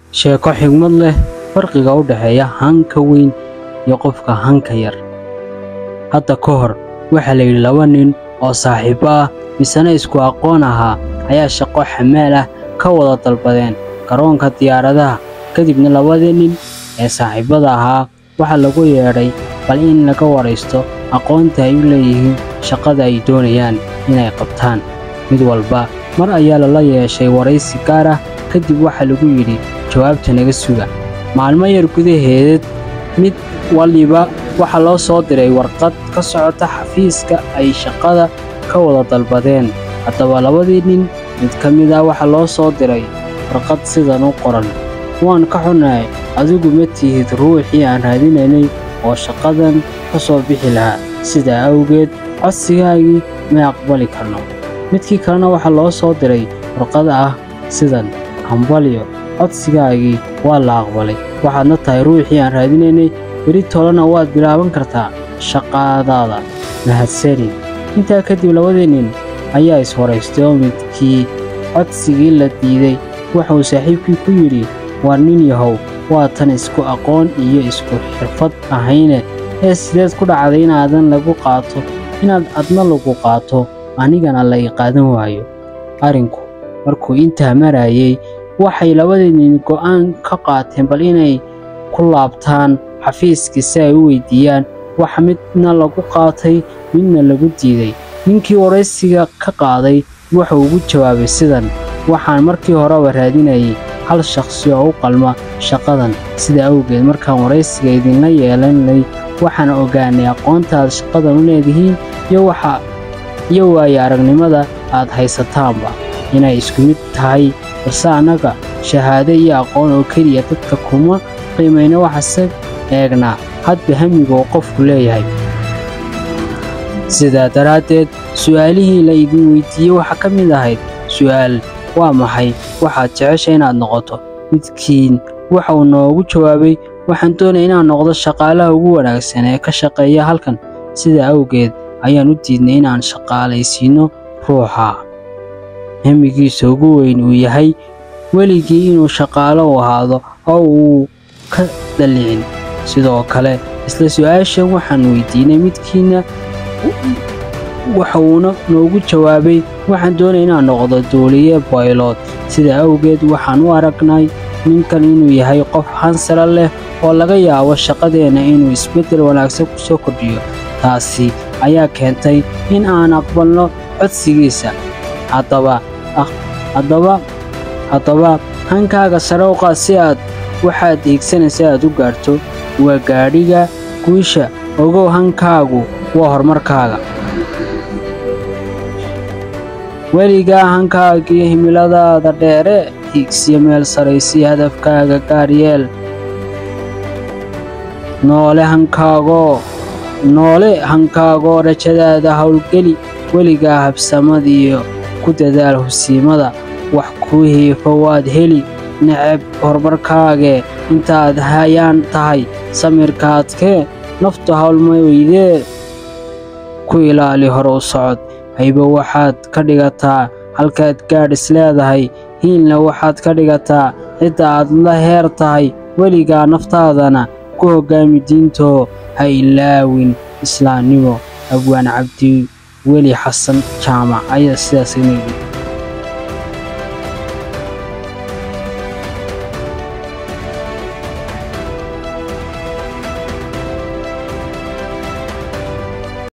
sheeko xigmad leh farqiga u dhexeeya hanka weyn iyo qofka hanka yar hadda ka hor waxaa la yidhi laba nin oo saaxiibo ah misena isku aqoon ahaa ayaa shaqo xamaal ah ka wada dalbadeen garoonka diyaaradaha kadibna labadii nin ee saaxiibada ahaa waxaa lagu yeedhay bal in laga waraysto aqoonta ay u leeyihiin shaqada ay doonayaan inay qabtaan mid walba mar ayaa lala yeeshay waraysi gaar ah kadib waxaa lagu yidhi jawaabta naga suga maalmo yar gudaheed mid waliba waxaa loo soo diray warqad ka socota xafiiska ay shaqada ka wada dalbadeen haddaba labadii nin mid ka mid ah waxaa loo soo diray warqad sidan u qoran waan ka xunnahay adigu ma tihid ruuxii aan raadinaynay oo shaqadan ka soo bixi lahaa sidaa awgeed codsigaagii may aqbali karno midkii kalena waxaa loo soo diray warqad ah sidan hambalyo codsigaagii waa la aqbalay waxaadna tahay ruuxii aan raadinaynay beri tolena waad bilaaban kartaa shaqadaada mahadsanin intaa kadib labadii nin ayaa is-horaystay oo midkii codsigii la diiday wuxuu saaxiibkii ku yidhi waa nin yahow waa tan isku aqoon iyo isku xirfad ahayne ee sideed ku dhacday inaadan lagu qaato inaad adna lagu qaato anigana la ii qaadan waayo arrinku markuu intaa marayay waxay labadii nin go'aan ka qaateen bal inay ku laabtaan xafiiskii si ay u weyddiiyaan wax midna lagu qaatay midna lagu diiday ninkii waraysiga ka qaaday wuxuu ugu jawaabay sidan waxaan markii horeba raadinayay hal shakhsi oo u qalma shaqadan sida awgeed markaan waraysiga idinla yeelanay waxaan ogaanay aqoonta aad shaqadan u leedihiin iyo waayo aragnimada aad haysataanba inay isku mid tahay balse annaga shahaado iyo aqoon oo keliya dadka kuma qiimayna waxase eegnaa hadba hamiga oo qofku leeyahay sidaa daraaddeed su'aalihii la idin weyddiiyey waxaa ka mid ahayd su'aal waa maxay waxaad jecesha inaad noqoto midkiin waxauu noogu jawaabay waxaan doonaya inaan noqdo shaqaalaha ugu wanaagsan ee ka shaqeeya halkan sidaa awgeed ayaan u diidnay inaan shaqaalaysiinno ruuxa hamigiisa ugu weyn uu yahay weligii inuu shaqaalo u ahaado oo uu ka dallicin sidoo kale isla su'aashan waxaan weyddiinay midkiinna waxuuna noogu jawaabay waxaan doonaya inaan noqdo duuliye baylod sidaa awgeed waxaan u aragnay ninkan inuu yahay qof hansala leh oo laga yaabo shaqadeenna inuu isbeddel wanaagsan ku soo kordhiyo taasi ayaa keentay in aan aqbalno codsigiisa haddaba hankaaga sare u qaad si aad waxaad hiigsanaysa aad u gaarto waa gaadhiga guusha ogow hankaagu waa horumarkaaga weligaa hankaagiyo himiladaada dheere hiigsiyo meel saraysiyo hadafkaaga gaaryeel noole hankaagoo noole hankaagoo rajadaada howlgeli weligaa habsamadiiyo ku dadaal husiimada wax kuu hiifo waad heli necab horumarkaagee intaad hayaan tahay samirkaadkee naftu howlma weydee ku ilaali hore u socod haybo waxaad ka dhigataa halkaad gaadh is leedahay hiilna waxaad ka dhigataa cidda aad la heer tahay weligaa naftaadana ku hoggaami diintoo ha ilaawin islaamnimo abwaan cabdi weli xasan jaamac ayaa sidaas